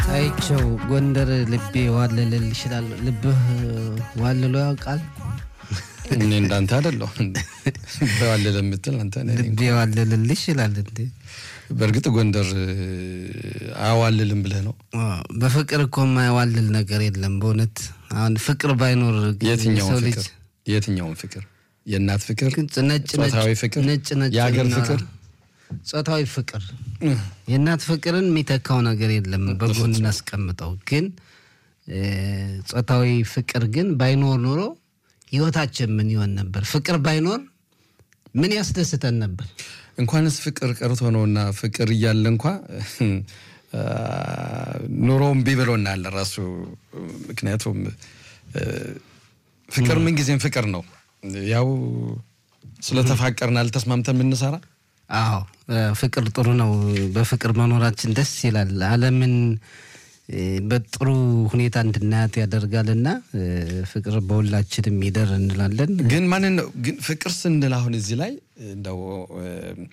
አይቸው ጎንደር ልቤ ዋለልል ይችላል። ልብህ ዋልሎ ያውቃል? እኔ እንዳንተ አይደለሁ በዋለለ የምትል አንተ ነህ። ልቤ ዋለልል ይችላል እንዴ? በእርግጥ ጎንደር አያዋልልም ብለህ ነው። በፍቅር እኮ የማይዋልል ነገር የለም በእውነት አሁን ፍቅር ባይኖር ግን የትኛውን የሰው ልጅ ፍቅር የትኛውን ፍቅር? የእናት ፍቅር፣ ግን ነጭ ነጭ ጾታዊ ፍቅር፣ ነጭ ነጭ የሀገር እና ፍቅር ጾታዊ ፍቅር የእናት ፍቅርን የሚተካው ነገር የለም። በጎን እናስቀምጠው። ግን እ ጾታዊ ፍቅር ግን ባይኖር ኖሮ ህይወታችን ምን ይሆን ነበር? ፍቅር ባይኖር ምን ያስደስተን ነበር? እንኳንስ ፍቅር ቀርቶ ነውና ፍቅር እያለ እንኳ ኑሮውን ቢብሎናል ራሱ። ምክንያቱም እ ፍቅር ምንጊዜም ፍቅር ነው። ያው ስለተፋቀርን አልተስማምተን የምንሰራ አዎ እ ፍቅር ጥሩ ነው። በፍቅር መኖራችን ደስ ይላል። ዓለምን እ በጥሩ ሁኔታ እንድናያት ያደርጋልና እ ፍቅር በሁላችንም ይደር እንላለን። ግን ማንን ነው ግን ፍቅር ስንል አሁን እዚህ ላይ እንደው እ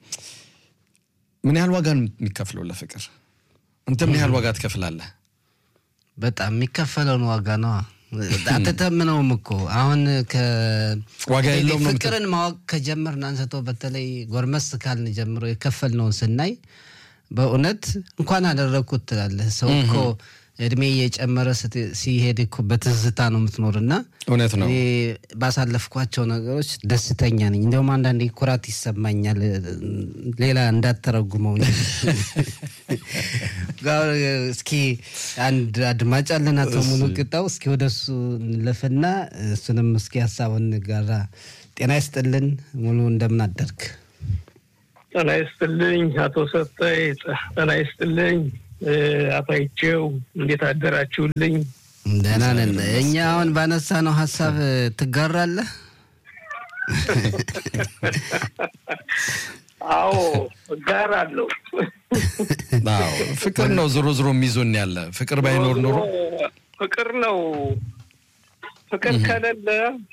ምን ያህል ዋጋ ነው የሚከፍለው ለፍቅር? አንተ ምን ያህል ዋጋ ትከፍላለህ? በጣም የሚከፈለውን ዋጋ ነዋ። አትተምነውም እኮ አሁን ከ ዋጋ የለውም ነው ፍቅርን ማወቅ ከጀመርን አንስቶ በተለይ ጎርመስ ካልን ጀምሮ የከፈልነውን ስናይ በእውነት እንኳን አደረግኩት ትላለህ። ሰው እኮ እድሜ እየጨመረ ስት- ሲሄድ እኮ በትዝታ ነው የምትኖርና እውነት ነው። እኔ ባሳለፍኳቸው ነገሮች ደስተኛ ነኝ። እንዲሁም አንዳንዴ ኩራት ይሰማኛል። ሌላ እንዳተረጉመው እንጂ። ጋር እስኪ አንድ አድማጭ አለን አቶ ሙሉ ቅጣው። እስኪ ወደ እሱ እንለፍና እሱንም እስኪ ሀሳቡን ጋራ ጤና ይስጥልን ሙሉ፣ እንደምን አደርግ? ጤና ይስጥልኝ አቶ ሰጠይ። ጤና ይስጥልኝ እ አቶ አይቼው እንዴት አደራችሁልኝ? ደህና ነን። እኛ አሁን ባነሳ ነው ሀሳብ ትጋራለህ? አዎ እጋራለሁ። አዎ ፍቅር ነው ዞሮ ዞሮ የሚዞን ያለ ፍቅር ባይኖር ኖሮ ፍቅር ነው። ፍቅር ከሌለ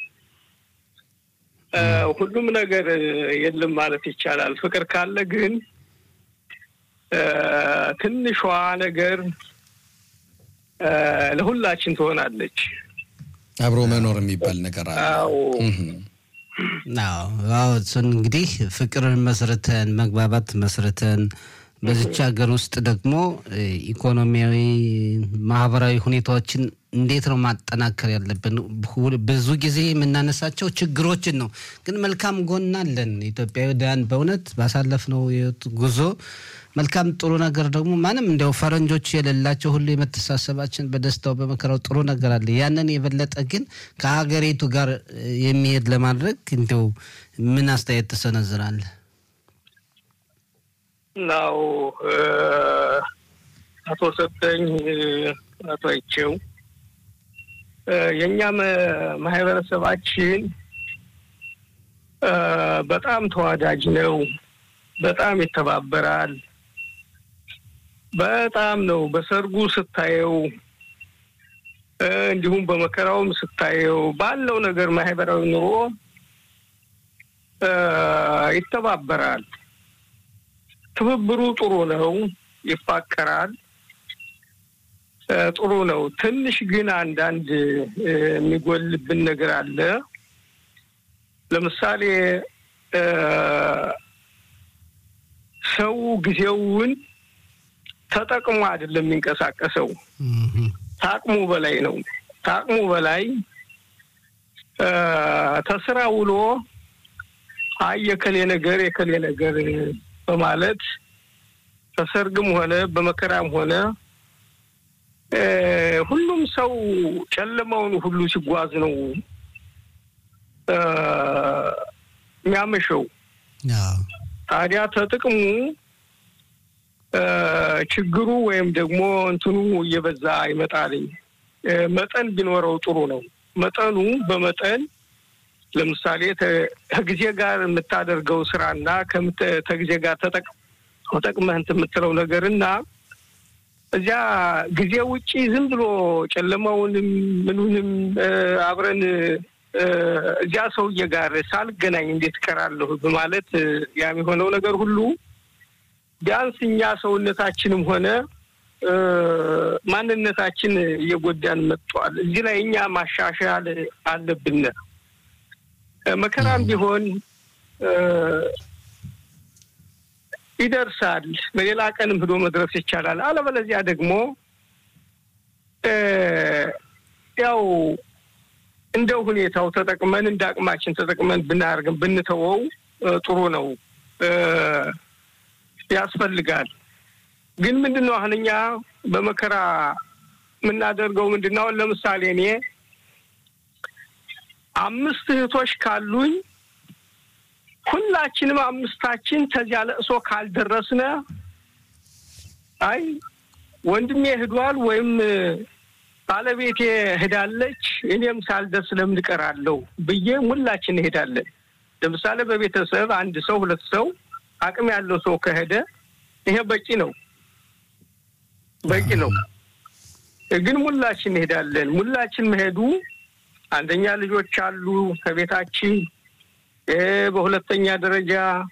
እ ሁሉም ነገር የለም ማለት ይቻላል። ፍቅር ካለ ግን እ ትንሿ ነገር እ ለሁላችን ትሆናለች። አብሮ መኖር የሚባል ነገር አለ። አዎ እህም። አዎ አዎ፣ እሱን እንግዲህ ፍቅርን መስርተን መግባባት መስርተን በዚች ሀገር ውስጥ ደግሞ እ ኢኮኖሚያዊ፣ ማህበራዊ ሁኔታዎችን እንዴት ነው ማጠናከር ያለብን? ሁ- ብዙ ጊዜ የምናነሳቸው ችግሮችን ነው፣ ግን መልካም ጎን አለን። ኢትዮጵያውያን በእውነት ባሳለፍነው የህይወት ጉዞ መልካም ጥሩ ነገር ደግሞ ማንም እንዲያው ፈረንጆች የሌላቸው ሁሉ የመተሳሰባችን በደስታው በመከራው ጥሩ ነገር አለ። ያንን የበለጠ ግን ከሀገሪቱ ጋር እ የሚሄድ ለማድረግ እንዲያው ምን አስተያየት ትሰነዝራለህ? ናው አቶ ሰጠኝ እ አቶ አይቼው እ የእኛ መ- ማህበረሰባችን እ በጣም ተዋዳጅ ነው። በጣም ይተባበራል። በጣም ነው። በሰርጉ ስታየው እ እንዲሁም በመከራውም ስታየው ባለው ነገር ማህበራዊ ኑሮ እ ይተባበራል። ትብብሩ ጥሩ ነው። ይፋቀራል። እ ጥሩ ነው። ትንሽ ግን አንዳንድ እ የሚጎልብን ነገር አለ። ለምሳሌ እ ሰው ጊዜውን ተጠቅሞ አይደለም የሚንቀሳቀሰው፣ ታቅሙ በላይ ነው። ታቅሙ በላይ እ ተስራ ውሎ አይ የከሌ ነገር የከሌ ነገር በማለት በሰርግም ሆነ በመከራም ሆነ እ ሁሉም ሰው ጨለማውን ሁሉ ሲጓዝ ነው እ የሚያመሸው። አዎ ታዲያ ተጥቅሙ እ ችግሩ ወይም ደግሞ እንትኑ እየበዛ ይመጣልኝ። እ መጠን ቢኖረው ጥሩ ነው። መጠኑ በመጠን ለምሳሌ ተ- ከጊዜ ጋር የምታደርገው ስራና ከምት- ከጊዜ ጋር ተጠቅ- ተጠቅመህ እንትን የምትለው ነገር እና እዚያ ጊዜ ውጪ ዝም ብሎ ጨለማውንም ምኑንም እ አብረን እ እዚያ ሰውዬ ጋር ሳልገናኝ እንዴት እቀራለሁ በማለት እ ያ የሚሆነው ነገር ሁሉ ቢያንስ እኛ ሰውነታችንም ሆነ ማንነታችን እየጎዳን መጥቷል። እዚህ ላይ እኛ ማሻሻል አለብን። መከራም ቢሆን ይደርሳል። በሌላ ቀንም ሂዶ መድረስ ይቻላል። አለበለዚያ ደግሞ ያው እንደ ሁኔታው ተጠቅመን እንደ አቅማችን ተጠቅመን ብናደርግም ብንተወው ጥሩ ነው፣ ያስፈልጋል። ግን ምንድን ነው አሁን እኛ በመከራ የምናደርገው ምንድን ነው? ለምሳሌ እኔ አምስት እህቶች ካሉኝ ሁላችንም አምስታችን ተዚያ ለእሶ ካልደረስነ አይ ወንድሜ ሄዷል ወይም ባለቤቴ ሄዳለች እኔም ሳልደርስ ለምን እቀራለሁ ብዬ ሁላችን እንሄዳለን። ለምሳሌ በቤተሰብ አንድ ሰው ሁለት ሰው አቅም ያለው ሰው ከሄደ ይሄ በቂ ነው በቂ ነው። ግን ሙላችን እንሄዳለን። ሙላችን መሄዱ አንደኛ ልጆች አሉ ከቤታችን፣ በሁለተኛ ደረጃ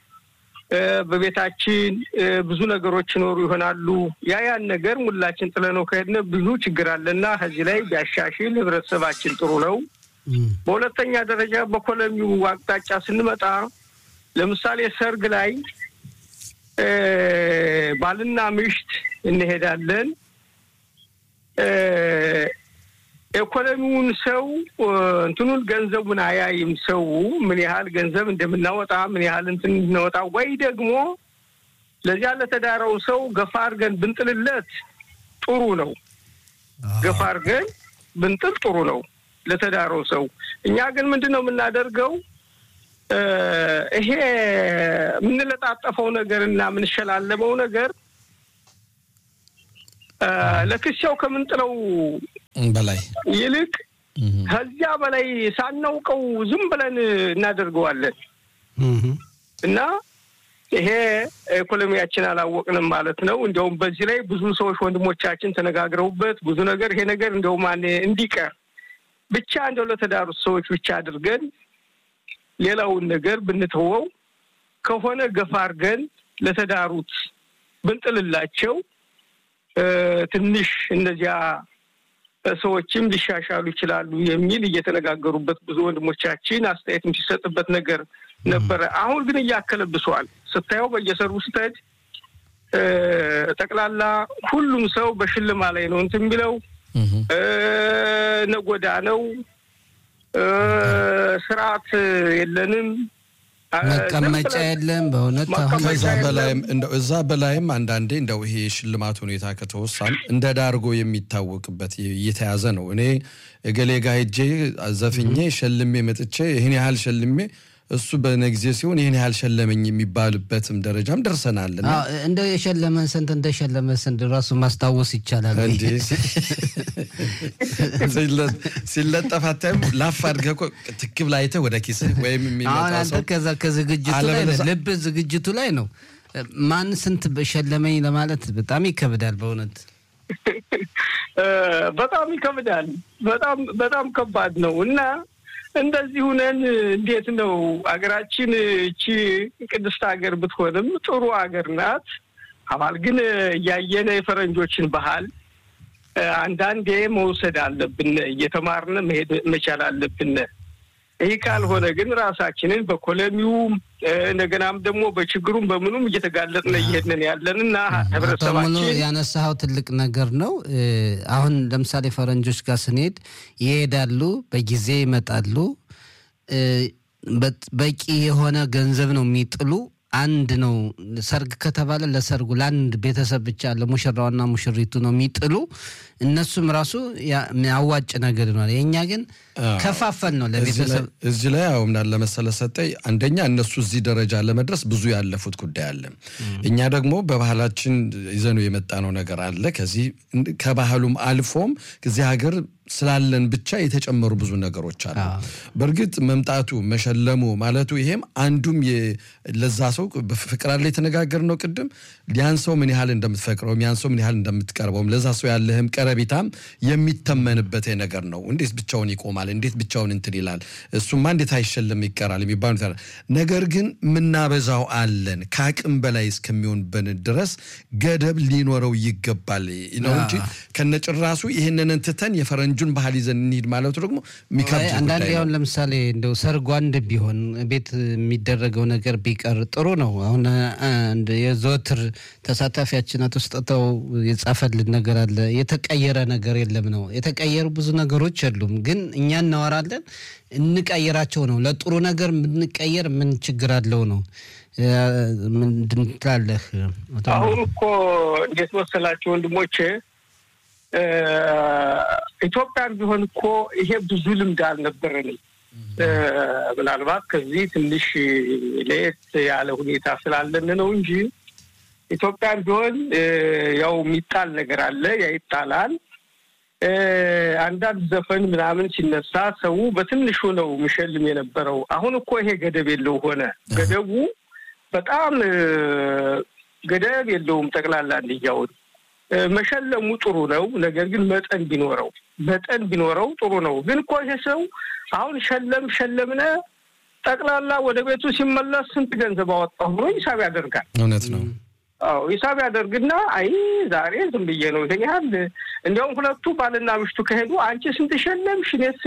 በቤታችን ብዙ ነገሮች ይኖሩ ይሆናሉ። ያ ያን ነገር ሙላችን ጥለነው ከሄድን ብዙ ችግር አለና ከዚህ ላይ ቢያሻሽል ህብረተሰባችን ጥሩ ነው። በሁለተኛ ደረጃ በኮሎኒው አቅጣጫ ስንመጣ ለምሳሌ ሰርግ ላይ ባልና ምሽት እንሄዳለን። ኢኮኖሚውን ሰው እንትኑን ገንዘቡን አያይም። ሰው ምን ያህል ገንዘብ እንደምናወጣ ምን ያህል እንትን እንድናወጣ ወይ ደግሞ ለዚያ ለተዳረው ሰው ገፋ አድርገን ብንጥልለት ጥሩ ነው። ገፋ አድርገን ብንጥል ጥሩ ነው ለተዳረው ሰው። እኛ ግን ምንድን ነው የምናደርገው? ይሄ የምንለጣጠፈው ነገር እና የምንሸላለመው ነገር ለክሻው ከምንጥለው በላይ ይልቅ ከዚያ በላይ ሳናውቀው ዝም ብለን እናደርገዋለን እና ይሄ ኢኮኖሚያችን አላወቅንም ማለት ነው። እንዲያውም በዚህ ላይ ብዙ ሰዎች ወንድሞቻችን ተነጋግረውበት ብዙ ነገር ይሄ ነገር እንዲያውም እንዲቀር ብቻ እንደው ለተዳሩት ሰዎች ብቻ አድርገን ሌላውን ነገር ብንተወው ከሆነ ገፋ አድርገን ለተዳሩት ብንጥልላቸው ትንሽ እነዚያ ሰዎችም ሊሻሻሉ ይችላሉ የሚል እየተነጋገሩበት ብዙ ወንድሞቻችን አስተያየትም ሲሰጥበት ነገር ነበረ። አሁን ግን እያከለብሰዋል። ስታየው በየሰርጉ ስትሄድ ጠቅላላ ሁሉም ሰው በሽልማ ላይ ነው እንትን የሚለው ነጎዳ ነው። ስርዓት የለንም። መቀመጫ የለም። በእውነት አሁን ከዛ በላይም እንደው እዛ በላይም አንዳንዴ እንደው ይሄ የሽልማት ሁኔታ ከተወሳን እንደ ዳርጎ የሚታወቅበት እየተያዘ ነው። እኔ እገሌ ጋ ሄጄ ዘፍኜ ሸልሜ መጥቼ ይህን ያህል ሸልሜ እሱ በነ ጊዜ ሲሆን ይህን ያህል ሸለመኝ የሚባልበትም ደረጃም ደርሰናል። እና እንደው የሸለመን ስንት እንደሸለመ ስንት ራሱ ማስታወስ ይቻላል። እንዴ ሲለጠፍ አታይም? ላፍ አድርገህ እኮ ትክብ ላይ አይተህ ወደ ኪስህ ወይም አሁን የሚመጣ አንተ ሰው ከዛ ከዝግጅቱ ላይ ነህ፣ አለበለዚያ- ልብ ዝግጅቱ ላይ ነው። ማን ስንት ሸለመኝ ለማለት በጣም ይከብዳል በእውነት በጣም ይከብዳል። በጣም በጣም ከባድ ነው እና እንደዚህ ሁነን እንዴት ነው አገራችን እቺ ቅድስት ሀገር ብትሆንም ጥሩ ሀገር ናት። አባል ግን እያየነ የፈረንጆችን ባህል እ፣ አንዳንዴ መውሰድ አለብን። እየተማርነ መሄድ መቻል አለብን። ይህ ካልሆነ ግን ራሳችንን በኮሎኒውም እ፣ እንደገናም ደግሞ በችግሩም በምኑም እየተጋለጥነ እየሄድን ያለንና አቶ ሙሉ ህብረተሰባችን ያነሳኸው ትልቅ ነገር ነው። እ፣ አሁን ለምሳሌ ፈረንጆች ጋር ስንሄድ ይሄዳሉ፣ በጊዜ ይመጣሉ። እ፣ በ- በቂ የሆነ ገንዘብ ነው የሚጥሉ። አንድ ነው ሰርግ ከተባለ ለሰርጉ ለአንድ ቤተሰብ ብቻ ለሙሽራውና ሙሽሪቱ ነው የሚጥሉ። እነሱም ራሱ ያ- አዋጭ ነገር ይሆናል። የእኛ ግን አዎ። ከፋፈል ነው እዚህ ላይ- ለቤተሰብ እዚህ ላይ አሁን ምናለ መሰለህ ሰጠኝ፣ አንደኛ እነሱ እዚህ ደረጃ ለመድረስ ብዙ ያለፉት ጉዳይ አለ። እኛ ደግሞ በባህላችን ይዘኑ የመጣነው ነገር አለ። ከዚህ ከባህሉም አልፎም እዚህ ሀገር ስላለን ብቻ የተጨመሩ ብዙ ነገሮች አሉ። በእርግጥ መምጣቱ መሸለሙ ማለቱ ይሄም አንዱም የ- ለዛ ሰው ሰው ፍቅር አለ የተነጋገርነው ቅድም ያን ሰው ምን ያህል እንደምትፈቅረውም ያን ሰው ምን ያህል እንደምትቀርበውም ለዛ ሰው ያለህም ቀረቤታም የሚተመንበት ነገር ነው። እንዴት ብቻውን ይቆማል? እንዴት ብቻውን እንትን ይላል? እሱማ እንዴት አይሸለም ይቀራል የሚባሉ ነገር ግን ምናበዛው አለን ከአቅም በላይ እስከሚሆንብን ድረስ ገደብ ሊኖረው ይገባል ነው እንጂ ከነጭራሱ ይህንን ትተን የፈረንጁን ባህል ይዘን እንሂድ ማለቱ ደግሞ የሚከብድ አንዳንዴ አሁን ለምሳሌ እንደው ሰርጉ አንድ ቢሆን ቤት የሚደረገው ነገር ቢቀር ጥሩ ነው። አሁን አንድ የዘወትር ተሳታፊያችን አቶ ስጦታው የጻፈልን ነገር አለ። የተቀየረ ነገር የለም ነው። የተቀየሩ ብዙ ነገሮች የሉም፣ ግን እኛ እናወራለን እንቀይራቸው ነው። ለጥሩ ነገር የምንቀየር ምን ችግር አለው ነው። ምንድን ትላለህ? አሁን እኮ እንዴት መሰላችሁ ወንድሞቼ ኢትዮጵያን ቢሆን እኮ ይሄ ብዙ ልምድ አልነበረንም። ምናልባት ከዚህ ትንሽ ለየት ያለ ሁኔታ ስላለን ነው እንጂ ኢትዮጵያን ቢሆን ያው የሚጣል ነገር አለ፣ ያ ይጣላል። አንዳንድ ዘፈን ምናምን ሲነሳ ሰው በትንሹ ነው የሚሸልም የነበረው። አሁን እኮ ይሄ ገደብ የለው ሆነ። ገደቡ በጣም ገደብ የለውም። ጠቅላላ እንዲያውን መሸለሙ ጥሩ ነው። ነገር ግን መጠን ቢኖረው መጠን ቢኖረው ጥሩ ነው። ግን እኮ ይሄ ሰው አሁን ሸለም ሸለምነ ጠቅላላ ወደ ቤቱ ሲመለስ ስንት ገንዘብ አወጣሁ ብሎ ሂሳብ ያደርጋል። እውነት ነው። አዎ ሂሳብ ያደርግና አይ ዛሬ ዝም ብዬ ነው ይሄን ያህል እንዲያውም ሁለቱ ባልና ምሽቱ ከሄዱ አንቺ ስንት ሸለምሽ?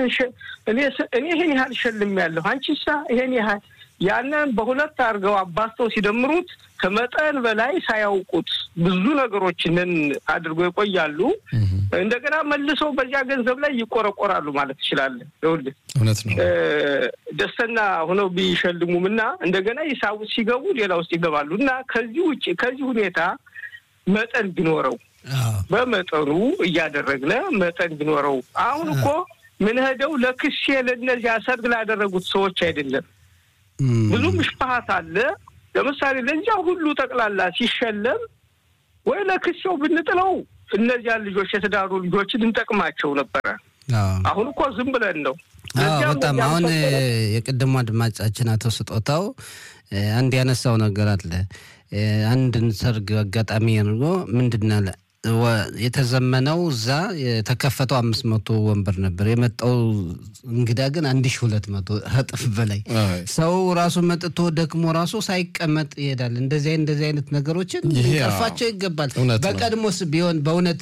እኔ ይሄን ያህል ሸልም ያለሁ አንቺሳ ይሄን ያህል ያንን በሁለት አድርገው አባስተው ሲደምሩት ከመጠን በላይ ሳያውቁት ብዙ ነገሮችንን አድርገው ይቆያሉ። እንደገና መልሰው በዚያ ገንዘብ ላይ ይቆረቆራሉ ማለት ትችላለህ። ይኸውልህ እውነት ነው። ደስተኛ ሆነው ቢሸልሙም እና እንደገና ሂሳቡ ሲገቡ ሌላ ውስጥ ይገባሉ እና ከዚህ ውጭ ከዚህ ሁኔታ መጠን ቢኖረው በመጠኑ እያደረግነ መጠን ቢኖረው አሁን እኮ ምን ሄደው ለክሴ ለእነዚያ ሰርግ ላደረጉት ሰዎች አይደለም ብዙ ምሽፋሀት አለ። ለምሳሌ ለዚያ ሁሉ ጠቅላላ ሲሸለም ወይ ለክሴው ብንጥለው እነዚያን ልጆች የተዳሩ ልጆችን እንጠቅማቸው ነበረ። አሁን እኮ ዝም ብለን ነው። በጣም አሁን የቅድሞ አድማጫችን አቶ ስጦታው አንድ ያነሳው ነገር አለ። አንድን ሰርግ አጋጣሚ አድርጎ ምንድን አለ የተዘመነው እዛ የተከፈተው አምስት መቶ ወንበር ነበር። የመጣው እንግዳ ግን አንድ ሺ ሁለት መቶ እጥፍ በላይ ሰው ራሱ መጥቶ ደክሞ ራሱ ሳይቀመጥ ይሄዳል። እንደዚህ እንደዚህ አይነት ነገሮችን ሊቀርፋቸው ይገባል። በቀድሞስ ቢሆን በእውነት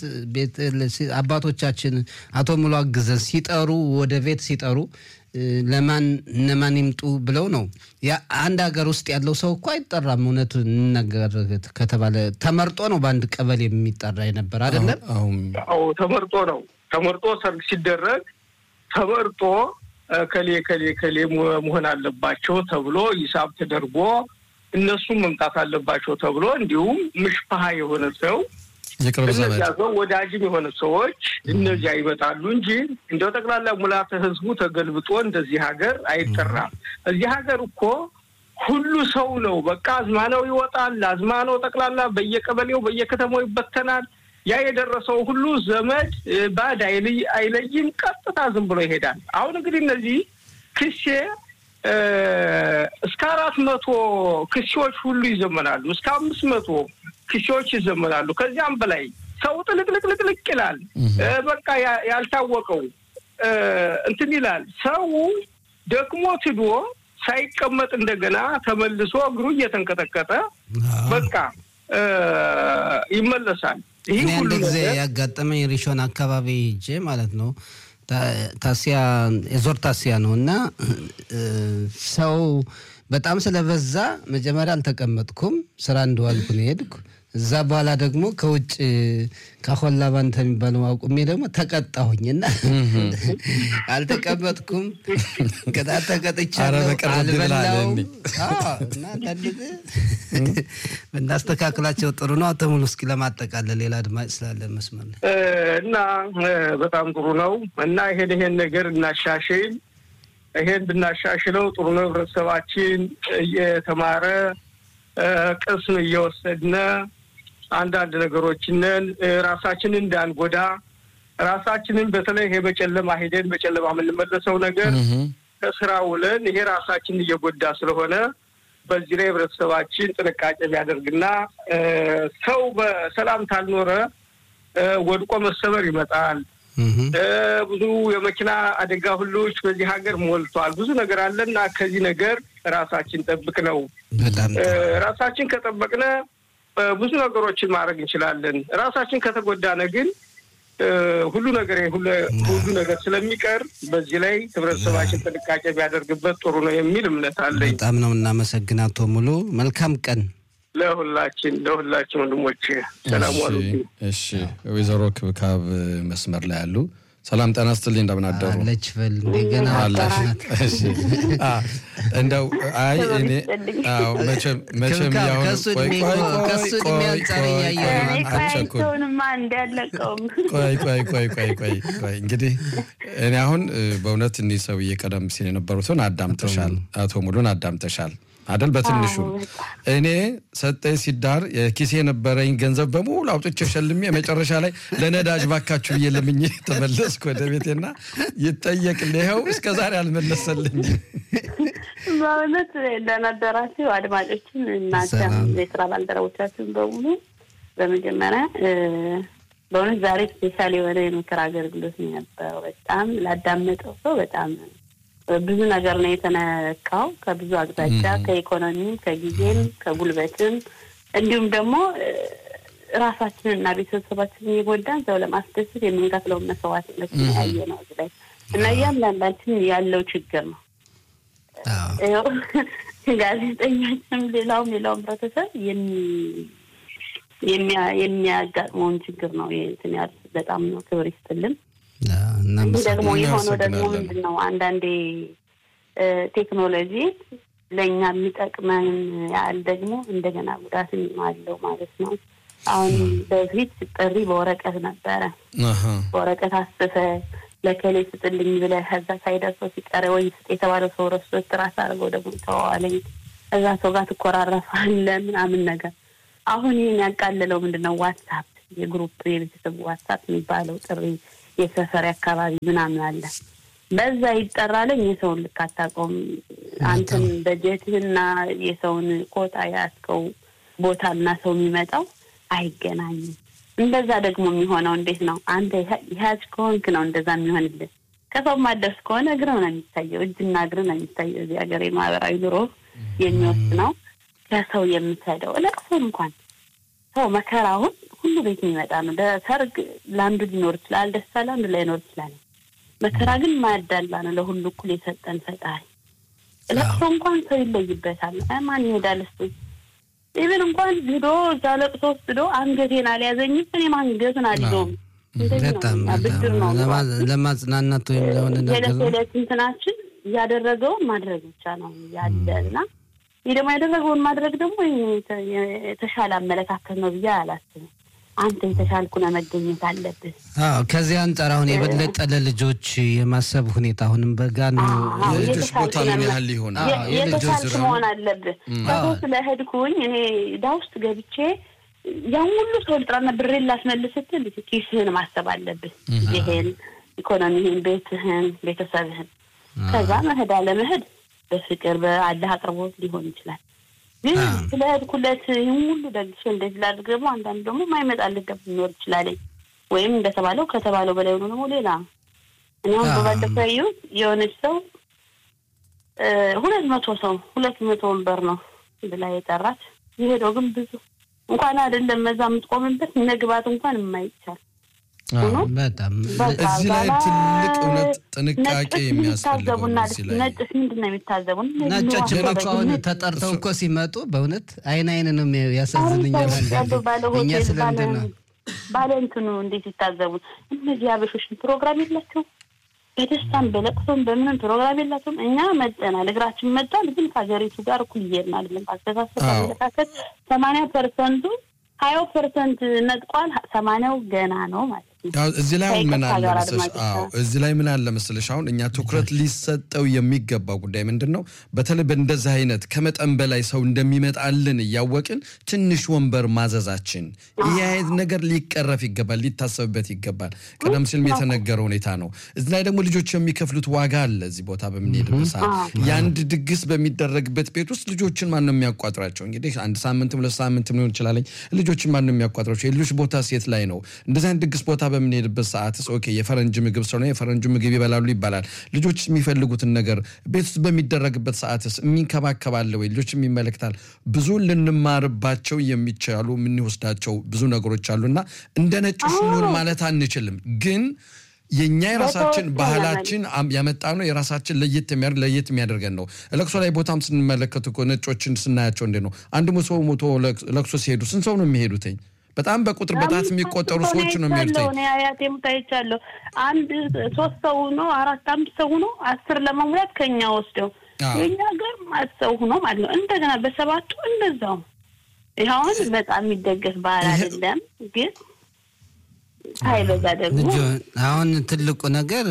አባቶቻችን አቶ ሙሉ አግዘን ሲጠሩ ወደ ቤት ሲጠሩ ለማን እነማን ይምጡ ብለው ነው። አንድ ሀገር ውስጥ ያለው ሰው እኮ አይጠራም። እውነቱ እንነገር ከተባለ ተመርጦ ነው በአንድ ቀበሌ የሚጠራ የነበር አይደለም። አዎ ተመርጦ ነው። ተመርጦ ሰርግ ሲደረግ ተመርጦ ከሌ ከሌ ከሌ መሆን አለባቸው ተብሎ ሂሳብ ተደርጎ እነሱም መምጣት አለባቸው ተብሎ እንዲሁም ምሽፋሀ የሆነ ሰው እነዚያ ሰው ወዳጅም የሆነ ሰዎች እነዚያ ይመጣሉ እንጂ እንደው ጠቅላላ ሙላተ ሕዝቡ ተገልብጦ እንደዚህ ሀገር አይጠራም። እዚህ ሀገር እኮ ሁሉ ሰው ነው። በቃ አዝማነው ይወጣል። አዝማነው ጠቅላላ በየቀበሌው በየከተማው ይበተናል። ያ የደረሰው ሁሉ ዘመድ ባድ አይለይም። ቀጥታ ዝም ብሎ ይሄዳል። አሁን እንግዲህ እነዚህ ክሴ እስከ አራት መቶ ክሴዎች ሁሉ ይዘመናሉ። እስከ አምስት መቶ ክሴዎች ይዘመናሉ። ከዚያም በላይ ሰው ጥልቅልቅልቅልቅ ይላል። በቃ ያልታወቀው እንትን ይላል። ሰው ደግሞ ትዶ ሳይቀመጥ እንደገና ተመልሶ እግሩ እየተንቀጠቀጠ በቃ ይመለሳል። ይህ ሁሉ ጊዜ ያጋጠመኝ ሪሾን አካባቢ ሂጄ ማለት ነው ታሲያ የዞር ታሲያ ነው እና ሰው በጣም ስለበዛ መጀመሪያ አልተቀመጥኩም። ስራ እንደዋልኩ ነው የሄድኩ። እዛ በኋላ ደግሞ ከውጭ ከሆላ ባንተ የሚባለው አቁሜ ደግሞ ተቀጣሁኝ እና አልተቀመጥኩም። ቅጣት ተቀጥቻለሁ። አልበላውም እና አንዳንድ ብናስተካክላቸው ጥሩ ነው። አቶ ሙሉ እስኪ ለማጠቃለል ሌላ አድማጭ ስላለ መስመር እና በጣም ጥሩ ነው እና ይሄን ይሄን ነገር እናሻሽል ይሄን ብናሻሽለው ጥሩ ነው። ህብረተሰባችን እየተማረ ቅስም እየወሰድነ አንዳንድ ነገሮችንን ራሳችንን እንዳንጎዳ ራሳችንን በተለይ ይሄ በጨለማ ሄደን በጨለማ የምንመለሰው ነገር ከስራ ውለን ይሄ ራሳችንን እየጎዳ ስለሆነ በዚህ ላይ ህብረተሰባችን ጥንቃቄ ቢያደርግና ሰው በሰላም ካልኖረ ወድቆ መሰበር ይመጣል። ብዙ የመኪና አደጋ ሁሎች በዚህ ሀገር ሞልቷል። ብዙ ነገር አለና ከዚህ ነገር ራሳችን ጠብቅ ነው። ራሳችን ከጠበቅነ ብዙ ነገሮችን ማድረግ እንችላለን። ራሳችን ከተጎዳነ ግን ሁሉ ነገር ሁሉ ነገር ስለሚቀር በዚህ ላይ ህብረተሰባችን ጥንቃቄ ቢያደርግበት ጥሩ ነው የሚል እምነት አለኝ። በጣም ነው እናመሰግን አቶ ሙሉ። መልካም ቀን ለሁላችን ለሁላችን ወንድሞች ሰላም ዋሉ። እሺ ወይዘሮ ክብካብ መስመር ላይ ያሉ ሰላም ጤና ይስጥልኝ። እንደምን አደሩ? አለች በል እንደገና አጣሽናት። እንደው አይ እኔ አዎ መቼም መቼም ያው ከሱ እድሜ ከሱ እድሜ አንጻር እያየሁ ነው። አቸውንማ እንዳለቀውም ቆይ ቆይ ቆይ ቆይ ቆይ ቆይ እንግዲህ እኔ አሁን በእውነት እኒህ ሰውዬ ቀደም ሲል የነበሩትን አዳምጠሻል፣ አቶ ሙሉን አዳምጠሻል አደል? በትንሹ እኔ ሰጠኝ ሲዳር የኪሴ የነበረኝ ገንዘብ በሙሉ አውጥቼ ሸልሜ መጨረሻ ላይ ለነዳጅ ባካችሁ ብዬ ለምኜ ተመለስኩ ወደ ቤቴና ይጠየቅልህ ይኸው እስከ ዛሬ አልመለሰልኝ። በእውነት እንደነበራችሁ አድማጮችን እናንተ የስራ ባልደረቦቻችን በሙሉ በመጀመሪያ በእውነት ዛሬ ስፔሻል የሆነ የምክር አገልግሎት ነው የነበረው። በጣም ላዳመጠው ሰው በጣም ብዙ ነገር ነው የተነካው። ከብዙ አቅጣጫ ከኢኮኖሚም፣ ከጊዜም፣ ከጉልበትም እንዲሁም ደግሞ ራሳችንን እና ቤተሰባችንን የጎዳን ሰው ለማስደሰት የምንከፍለውን መስዋዕትነት ያየ ነው እዚህ ላይ እና እያንዳንዳችን ያለው ችግር ነው። ጋዜጠኛችንም ሌላውም ሌላውም ህብረተሰብ የሚያጋጥመውን ችግር ነው እንትን ያሉት። በጣም ነው ክብር ይስጥልን። ይህ ደግሞ የሆነው ደግሞ ምንድን ነው አንዳንዴ ቴክኖሎጂ ለእኛ የሚጠቅመን ያህል ደግሞ እንደገና ጉዳትም አለው ማለት ነው። አሁን በፊት ጥሪ በወረቀት ነበረ። በወረቀት አስፈ ለከሌ ስጥልኝ ብለህ ከዛ ሳይደርሰው ሲቀረ ወይ ስጥ የተባለው ሰው ረስቶ ትራስ አድርገው ደግሞ ተዋዋለኝ እዛ ሰው ጋር ትኮራረፋለህ ምናምን ነገር። አሁን ይህን ያቃለለው ምንድን ነው? ዋትሳፕ የግሩፕ የቤተሰብ ዋትሳፕ የሚባለው ጥሪ የሰፈር አካባቢ ምናምን አለ። በዛ ይጠራለኝ የሰውን ልክ አታውቀውም። አንተን በጀትህና የሰውን ኮታ ያስከው ቦታና ሰው የሚመጣው አይገናኝም። እንደዛ ደግሞ የሚሆነው እንዴት ነው? አንተ ያዝ ከሆንክ ነው እንደዛ የሚሆንልን። ከሰው ማደርስ ከሆነ እግርህ ነው የሚታየው፣ እጅና እግርህ ነው የሚታየው። እዚህ ሀገር የማህበራዊ ኑሮ የሚወስነው ከሰው የምትሄደው ለቅሶ እንኳን ሰው መከራውን ሁሉ ቤት የሚመጣ ነው። ሰርግ ለአንዱ ሊኖር ይችላል፣ ደስታ ለአንዱ ላይኖር ይችላል። መከራ ግን ማያዳላ ነው። ለሁሉ እኩል የሰጠን ፈጣሪ። ለቅሶ እንኳን ሰው ይለይበታል። ማን ይሄዳል እሱ ኢቨን እንኳን ሂዶ እዛ ለቅሶ ውስጥ ሂዶ አንገቴን አልያዘኝም እኔም አንገቱን አልይዘውም። በጣም ለማጽናናት ወይም ለሆነ ነገር የዕለት የዕለት እንትናችን እያደረገውን ማድረግ ብቻ ነው ያለ እና ይህ ደግሞ ያደረገውን ማድረግ ደግሞ የተሻለ አመለካከት ነው ብዬ አላስብም። አንተ የተሻልኩ ነው መገኘት አለብህ። አዎ ከዚህ አንጻር አሁን የበለጠ ለልጆች የማሰብ ሁኔታ አሁንም በጋ ነው። የልጆች ቦታ ምን ያህል ይሆናል? የተሻልክ መሆን አለብህ። ከሰው ስለሄድኩኝ እኔ ዳ ውስጥ ገብቼ ያን ሁሉ ሰው ልጥራና ብሬን ላስመልስ ስትል ኪስህን ማሰብ አለብህ። ይህን ኢኮኖሚህን፣ ቤትህን፣ ቤተሰብህን ከዛ መሄድ አለመሄድ በፍቅር በአላህ አቅርቦት ሊሆን ይችላል። ግን ስለ ሄድኩለት ይህን ሁሉ ደግሼ እንደዚህ ላድርግ ደግሞ አንዳንድ ደግሞ ማይመጣልህ ገብ ሊኖር ይችላለኝ ወይም እንደተባለው ከተባለው በላይ ሆኖ ደግሞ ሌላ እኔ አሁን በባለፈው ያየሁት የሆነች ሰው ሁለት መቶ ሰው ሁለት መቶ ወንበር ነው ብላ የጠራች የሄደው ግን ብዙ እንኳን አይደለም መዛ የምትቆምበት መግባት እንኳን የማይቻል በጣም እዚህ ላይ ትልቅ እውነት ጥንቃቄ የሚያስፈልገው እዚህ ላይ ነጭስ ምንድን ነው የሚታዘቡን? ነጮች እኮ አሁን ተጠርተው እኮ ሲመጡ በእውነት አይን አይን ነው ያሳዝንኛል። እኛ ስለምንድን ነው ባለ እንትኑ እንዴት ይታዘቡን? እነዚህ አበሾችን ፕሮግራም የላቸውም። በደስታም በለቅሶም በምንም ፕሮግራም የላቸውም። እኛ መጠናል፣ እግራችን መጧል፣ ግን ከሀገሪቱ ጋር እኩል እየሄድን አይደለም። አስተሳሰብ አመለካከት ሰማንያ ፐርሰንቱ ሀያው ፐርሰንት ነጥቋል፣ ሰማንያው ገና ነው ማለት ነው። ያው እዚህ ላይ አሁን ምን አለ መሰለሽ? አዎ እዚህ ላይ ምን አለ መሰለሽ? አሁን እኛ ትኩረት ሊሰጠው የሚገባው ጉዳይ ምንድን ነው? በተለይ በእንደዚህ አይነት ከመጠን በላይ ሰው እንደሚመጣልን እያወቅን ትንሽ ወንበር ማዘዛችን ይህ አይነት ነገር ሊቀረፍ ይገባል፣ ሊታሰብበት ይገባል። ቀደም ሲልም የተነገረ ሁኔታ ነው። እዚህ ላይ ደግሞ ልጆች የሚከፍሉት ዋጋ አለ። እዚህ ቦታ በምንሄድበት ሰዓት የአንድ ድግስ በሚደረግበት ቤት ውስጥ ልጆችን ማን ነው የሚያቋጥራቸው? እንግዲህ አንድ ሳምንትም ሁለት ሳምንትም ሊሆን ይችላል። ልጆችን ማን ነው የሚያቋጥራቸው? የልጆች ቦታ ሴት ላይ ነው። እንደዚህ አይነት ድግስ ቦታ በምንሄድበት ሰዓት ኦኬ የፈረንጅ ምግብ ስለሆነ የፈረንጁ ምግብ ይበላሉ ይባላል። ልጆች የሚፈልጉትን ነገር ቤት ውስጥ በሚደረግበት ሰዓትስ የሚንከባከባለ ወይ? ልጆች የሚመለከታል። ብዙ ልንማርባቸው የሚቻሉ የምንወስዳቸው ብዙ ነገሮች አሉና እንደ ነጭ ሽኑር ማለት አንችልም ግን የእኛ የራሳችን ባህላችን ያመጣ ነው። የራሳችን ለየት የሚያደርግ ለየት የሚያደርገን ነው። ለቅሶ ላይ ቦታም ስንመለከት እኮ ነጮችን ስናያቸው እንዴ ነው አንድ ሰው ሞቶ ለቅሶ ሲሄዱ ስንት ሰው ነው የሚሄዱትኝ? በጣም በቁጥር በጣት የሚቆጠሩ ሰዎች ነው የሚሄዱትኝ። አያቴ ሙት አይቻለሁ። አንድ ሶስት ሰው ነው አራት አምስት ሰው ነው አስር ለመሙላት ከኛ ወስደው የኛ ሀገር ማት ሰው ሆኖ ማለት ነው። እንደገና በሰባቱ እንደዛው ይኸውን በጣም የሚደገፍ ባህል አይደለም ግን ሳይበዛ ደግሞ አሁን ትልቁ ነገር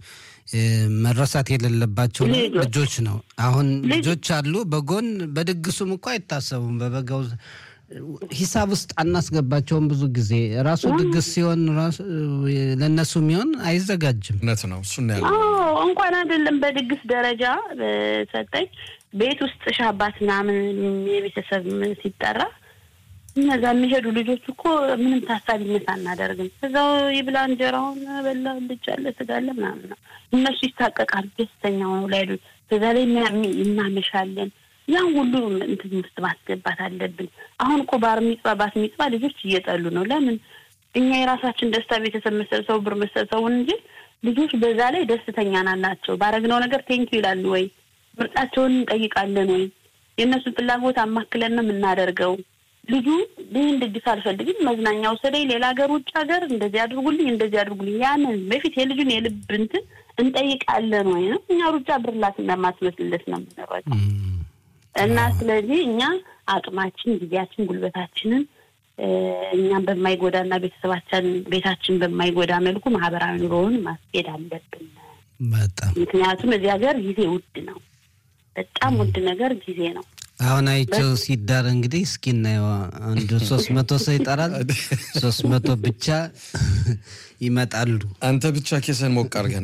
መረሳት የሌለባቸው ልጆች ነው። አሁን ልጆች አሉ በጎን በድግሱም እኮ አይታሰቡም። በበጋው ሂሳብ ውስጥ አናስገባቸውም። ብዙ ጊዜ ራሱ ድግስ ሲሆን ለእነሱ የሚሆን አይዘጋጅም። እውነት ነው። እሱ ያለ እንኳን አይደለም በድግስ ደረጃ ሰጠኝ ቤት ውስጥ ሻባት ምናምን የቤተሰብ ሲጠራ እነዛ የሚሄዱ ልጆች እኮ ምንም ታሳቢነት አናደርግም። እዛው ይብላ እንጀራውን በላ ልጫለ ስጋለ ምናምን ነው። እነሱ ይታቀቃሉ፣ ደስተኛ ሆነው ላይሉ በዛ ላይ እናመሻለን። ያን ሁሉ እንትን ውስጥ ማስገባት አለብን። አሁን እኮ ባር ሚጽባ ባት ሚጽባ ልጆች እየጠሉ ነው። ለምን እኛ የራሳችን ደስታ ቤተሰብ መሰብሰቡ ብር መሰብሰቡን እንጂ ልጆች በዛ ላይ ደስተኛ ናናቸው። ባረግነው ነገር ቴንኪው ይላሉ ወይ ምርጫቸውን እንጠይቃለን ወይ የእነሱን ፍላጎት አማክለን ነው የምናደርገው። ልጁ ይህን ድግስ አልፈልግም፣ መዝናኛ ውሰደኝ፣ ሌላ ሀገር፣ ውጭ ሀገር እንደዚህ አድርጉልኝ፣ እንደዚህ አድርጉልኝ። ያንን በፊት የልጁን የልብ እንትን እንጠይቃለን ወይ ነው። እኛ ሩጫ ብርላት እንደማስመስልለት ነው የምንረዳው። እና ስለዚህ እኛ አቅማችን፣ ጊዜያችን፣ ጉልበታችንን እኛም በማይጎዳና ቤተሰባችን ቤታችን በማይጎዳ መልኩ ማህበራዊ ኑሮውን ማስኬድ አለብን። በጣም ምክንያቱም እዚህ ሀገር ጊዜ ውድ ነው። በጣም ውድ ነገር ጊዜ ነው። አሁን አይቸው ሲዳር እንግዲህ እስኪ እናየው። አንዱ ሶስት መቶ ሰው ይጠራል። ሶስት መቶ ብቻ ይመጣሉ። አንተ ብቻ ኬሰን ሞቅ አድርገህ